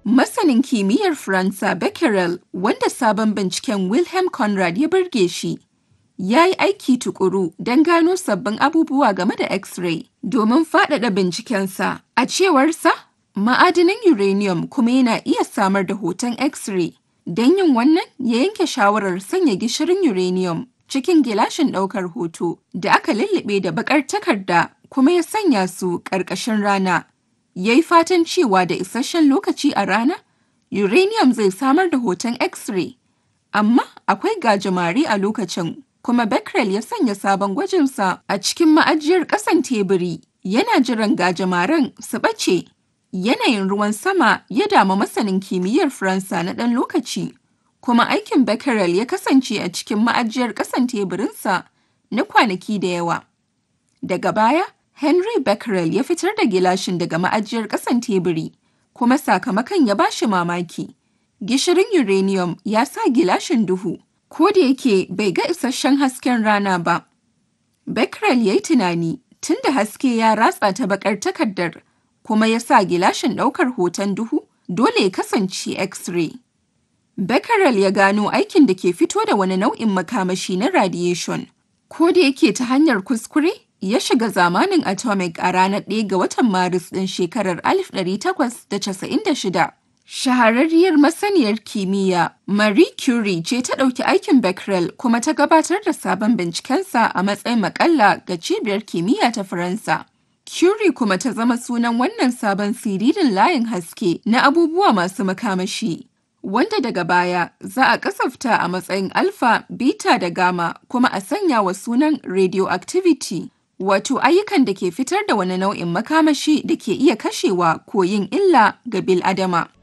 Masanin kimiyyar Faransa Becquerel, wanda sabon binciken Wilhelm Conrad ya burge shi, ya yi aiki tuƙuru don gano sabbin abubuwa game da X-ray domin faɗaɗa bincikensa. A cewarsa, ma'adanin uranium kuma yana iya samar da hoton X-ray. Don yin wannan, ya yanke shawarar sanya gishirin uranium cikin gilashin ɗaukar hoto da aka lullube da baƙar takarda kuma ya sanya su ƙarƙashin rana. Ya yi fatan cewa da isasshen lokaci a rana, uranium zai samar da hoton X-ray. Amma akwai gajimare a lokacin, kuma Becquerel ya sanya sabon gwajinsa a cikin ma'ajiyar ƙasan teburi, yana jiran gajimaren su ɓace. Yanayin ruwan sama ya damu masanin kimiyyar Faransa na ɗan lokaci, kuma aikin Becquerel ya kasance a cikin ma'ajiyar ƙasan teburinsa na kwanaki da yawa. Daga baya, Henry Becquerel ya fitar da gilashin daga ma'ajiyar ƙasan teburi, kuma sakamakon ya ba shi mamaki. Gishirin uranium ya sa gilashin duhu, ko da yake bai ga isasshen hasken rana ba. Becquerel ya yi tunani tun da haske ya ratsa ta baƙar takardar, kuma ya sa gilashin ɗaukar hoton duhu dole ya kasance X-ray. Becquerel ya gano aikin da ke fito da wani nau'in makamashi na radiation. Ko da yake ta hanyar kuskure, ya shiga zamanin atomic a ranar 1 ga watan Maris ɗin shekarar 1896. Shahararriyar masaniyar kimiyya Marie Curie ce ta ɗauki aikin Becquerel kuma ta gabatar da sabon bincikensa a matsayin makalla ga cibiyar kimiyya ta Faransa. Curie kuma ta zama sunan wannan sabon siririn layin haske na abubuwa masu makamashi. Wanda daga baya za a kasafta a matsayin alpha, beta da gamma kuma a sanya wa sunan radioactivity. Wato ayyukan da ke fitar da wani nau'in makamashi da ke iya kashewa ko yin illa ga bil'adama.